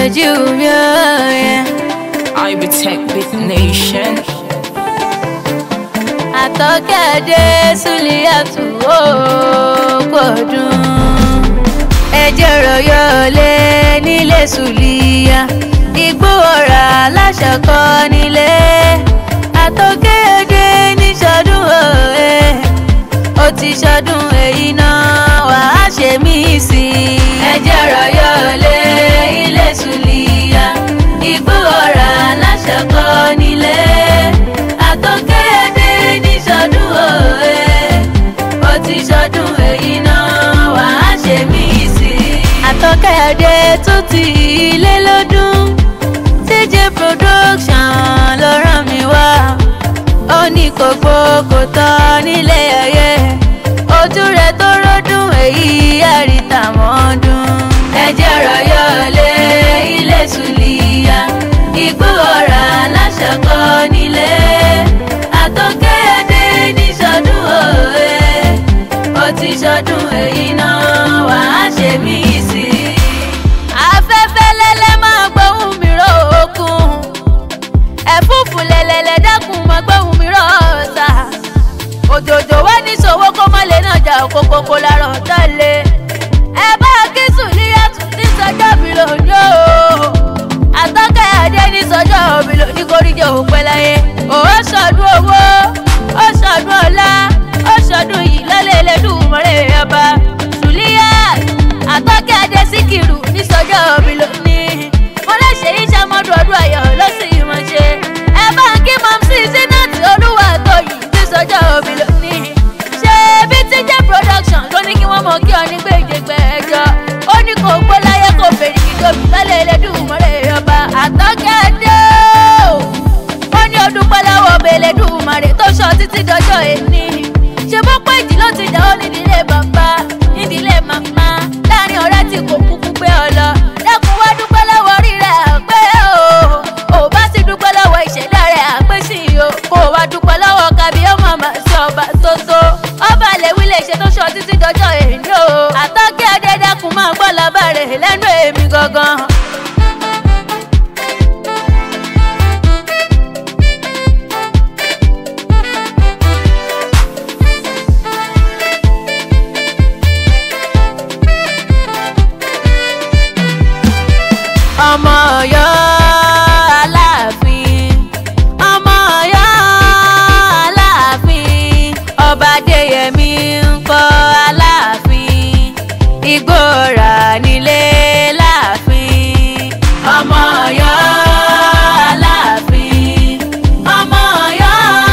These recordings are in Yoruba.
Nigeria. Yeah. I be tech big nation. àtọ́kẹ́dẹ́ Sùlíyàtù ó gbọ́dún. ẹjẹ́ rọ̀yọ́ lé nílé Sùlíyà igbó ọ̀rà aláṣọkọ nílé. àtọ́kẹ́dẹ́ ní sọdún òye ó ti sọdún èyí náà wàá ṣe mí sí i. ẹjẹ́ rọ̀yọ́ lé ilé Sùlíyà igbó ọ̀rà aláṣọkọ nílé. àtọ́kẹ́dẹ́ ní sọdún òye ó ti sọdún èyí náà wàá ṣe mí sí i. àtọ́kẹ́dẹ́ tó ti ilé lọ́dún TJ production ló rán mi wá ó ní kò gbó kò tọ́ nílé ayé ojú rẹ̀ tó rọ́dún èyí àríta mọ́dún. ẹjẹ́ rọ̀yọ́ lé ilé Sùlíyà igbó ọ̀rà aláṣọkọ nílé àtọ́kẹ́dẹ́ ní sọdún òye ó ti sọdún èyí náà wàá ṣe mí sí i. afẹ́fẹ́ lẹ́lẹ́ máa gbóhùn mi ró okun ẹ̀fúùfù lẹ̀lẹ̀lẹ̀ dákun máa gbóhùn mi ró ọ̀sà òjòjò wá ní ṣòwò kó má lè náà jà òkòkòkò lárọ̀ tẹ́lẹ̀ ẹ bá kí Sùlíyàtù ní sọjọ́ mi lòdì o àtọ́kẹ́ adé ní sọjọ́ mi lòdì kórìjọ òpẹ́ láyé ó ṣọdún owó ó ṣọdún ọlá ó ṣọdún yìí lọ́lẹ̀ Ẹlẹ́dùmarè ọba Sùlíyàtù àtọ́kẹ́ adé síkìrù ní sọjọ́ mi lòdì mo lè ṣe iṣẹ́ mọ́dún ọdún ayọ̀ lọ́sìn ìmọ̀ ṣe ẹ bá kí mọ̀mísí sínátì olúwa tó yìí ní sọjọ́ mi lòdì ṣé bí TJ production ló ní kí wọ́n mọ kí ọ ní gbèjègbè ẹjọ́ ó ní kò gbó láyé kò fèrè kí tóbi lọ́lẹ̀ Ẹlẹ́dùmarè ọba àtọ́kẹ́dẹ́ o ó ní ọdún pẹ́lẹ́wọ̀ Ẹlẹ́dùmarè tó sọ títí dọjọ́ èní ṣe bó pé ìdí ló ti dà ó nídìílé bàbá nídìílé màmá láàrin ọ̀rẹ́ tí kò kúkú gbé ọ lọ dẹ́kun wá dúpẹ́ lọ́wọ́ rírẹ̀ àpé o ò bá sì dúpẹ́ lọ́wọ́ ìṣẹ̀dá rẹ̀ àpé sí i o kò wá dúpẹ́ lọ́wọ́ kábí ó màmá sí ọba tó tó ọba lèwi lè ṣe tó sọ títí dọjọ́ èní o àtọ́kẹ́ adédẹ́kun máa gbọ́ lábàárẹ̀ lẹ́nu èmi gangan. ọmọ Ọ̀yọ́ aláàfin ọmọ Ọ̀yọ́ aláàfin ọba Adéyẹmí ń kọ́ aláàfin Ìgbòrà nílé láàfin ọmọ Ọ̀yọ́ aláàfin ọmọ Ọ̀yọ́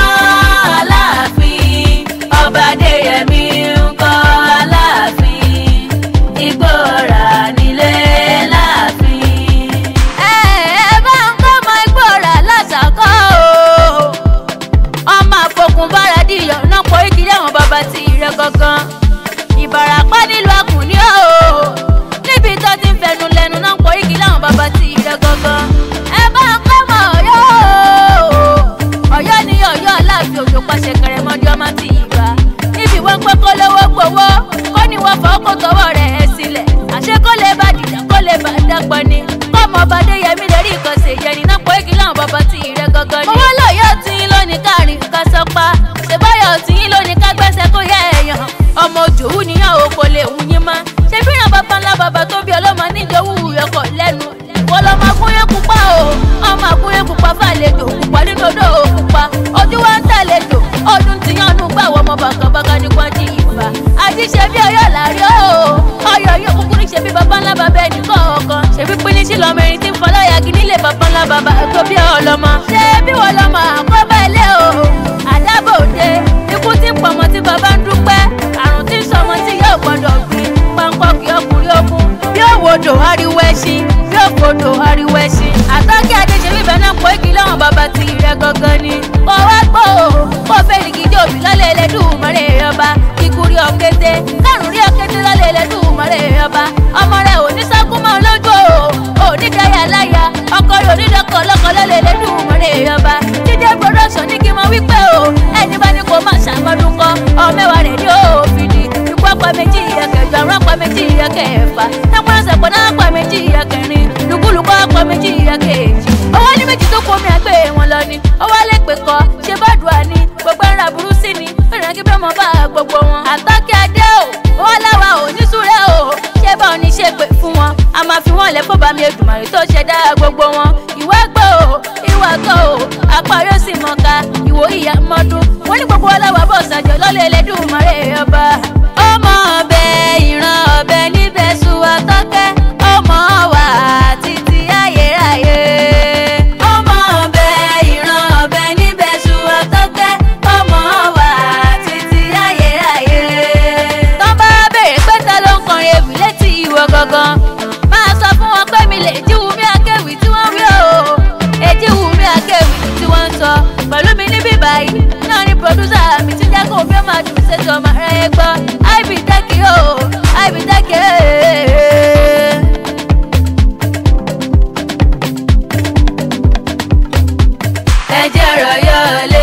aláàfin ọba Adéyẹmí ń kọ́ aláàfin Ìgbòrà nílé láàfin. ẹ ẹ bá ń kọ́ ọmọ Ìgbòrà lásàkọ́ o ọmọ àfọkùn bára dìyọ̀ náà pọ̀ ìkírí àwọn bàbá tí rẹ gangan ìbàràpá nílùú àkùnní o níbi tó ti ń fẹnu lẹ́nu náà pọ̀ ìkírí àwọn bàbá tí rẹ gangan ẹ bá ń kọ́ ọmọ Ọ̀yọ́ o Ọ̀yọ́ ní Ọ̀yọ́ aláàfin òjò pàṣẹ kẹrẹmọdé ọmọ tí ìgbà níbi wọn pé kó lówó gbowó kó ní wọn fọ kó tọwọ́ rẹ̀ ẹ sílẹ̀ àṣẹ kó lè bá dìjà kó lè bá dàpọ̀ ni kọ́mọ ọba Adéyẹmí lè rí nǹkan ṣe yẹn nínú pọ̀ ìkírí àwọn bàbá tí rẹ gangan ni. owó lọ́yọ̀ tí ń lónìí káàrin ká sọ́pá ṣèbáyọ̀ tí ń lónìí ká gbẹ́sẹ̀ kó yẹ ẹ̀yàn ọmọ òjòwú níyàn ò kò lè wù yín mọ́ ṣé bí ràn bàbá ńlá bàbá tó bí ọlọ́mọ níjọ́wú ẹ̀kọ́ lẹ́nu wọ́n lọ́ máa gúnyé pupa o ọmọ àgúnyé pupa fàlejò pupa nínú odò pupa ojú wa ń tàlejò ọdún tí yàn nù gbàwọ́ ọmọ bàkàbàkà ní kwájú ìfà àti ṣe bí ọyọ́ làárí o ọyọ́ yóò kúkú ní ṣe bí bàbá ńlá bàbá ẹnì kọ̀ọ̀kan ṣe bí pín ní sí lọmọ ẹni tí ń fọlọ́yàgì nílé bàbá ńlá bàbá tó bí ọlọ́mọ ṣé bí wọ́n lọ́mọ àkọ́bẹ̀ ilé o àdábòde ikú tí ń pọ̀mọ́ tí bàbá ń dúpẹ́ àrùn tí ń sọmọ tí yóò gbọ́dọ̀ gbin pọ́npọ́ kí ọkùnrin ogun bí òwòdò ariwo ẹṣin bí òfòdò ariwo ẹṣin àtọ́kí adéṣe bíbẹ̀ náà pọ̀ igi lọ́wọ́n bàbá tí rẹ̀ gangan ni kò wá gbọ́ o kò fẹ́ ní gidi òbí lọ́lẹ̀ Ẹlẹ́dùmarè ọba ikú rí ọ̀kété kárùn rí ọ̀kété lọ́lẹ̀ Ẹlẹ́dùmarè ọba ọmọ rẹ̀ ò ní sákúmọ́ lójú o ò ní dáyà láyà ọkọ rẹ̀ ò ní dọ́kọ̀ lọ́kọ̀ lọ́lẹ̀ Ẹlẹ́dùmarè ọba TJ production ní kí n mọ wípé o ẹni bá ní kó má ṣàmọ́dún kọ́ ọmẹ́wàá rẹ̀ ní òfin ni ikú ọ̀pá méjì ìyá kẹjọ àrùn ọ̀pá méjì ìyá kẹfà tẹ́pọ̀ ẹsẹ̀ pọ̀ náà ọ̀pá méjì ìyá kẹrin lùkúlùkù bọ́ ọkọ méjì ìyá kejì owó ní méjì tó kó mi àgbẹ̀ wọn lọ ni ó wá lè pè kọ́ ṣe bọ́ọ̀dùà ni gbogbo ẹ̀rọ burú sí ni ìrìn kí bẹ́ẹ̀ mọ bá gbogbo wọn. àtọ́kẹ́ adé o wọ́n láwa ò ní súré o ṣé bá ò ní ṣe pé fún wọn a máa fi wọn lẹ̀ fún bàmí Èdùmàrè tó ṣẹ̀dá gbogbo wọn. ìwà gbọ́ o ìwà kọ́ o apá yóò sì mọ̀ ká ìwò ìyá mọ́dún wọ́n ní gbogbo ọlọ́wà bọ̀ ṣàjọ lọ́lẹ̀ Ẹlẹ́dùmarè ọba. ọmọ ọbẹ ìran ọbẹ níbẹ̀ sùn àtọ́kẹ́ ọmọ wa títí ayérayé. ọmọ ọbẹ ìran ọbẹ níbẹ̀ sùn àtọ́kẹ́ ọmọ wa títí ayérayé. tọ́ bá béèrè pé ta ló ń kọrin ewì létí ìwọ gangan máa sọ fún wọn pé mi lè jíwu mí akéwì tí wọ́n wí o èjì wù mí akéwì tí wọ́n ń sọ pẹ̀lú mi níbí báyìí náà ni pòdúsà mi ti jẹ́ kó bí ó máa dùn ṣètò ọmọ rẹ̀ gbọ́ àìbí dẹ́kì o àìbí dẹ́kì ẹ̀jẹ̀ rọ̀ yọ̀ lẹ́.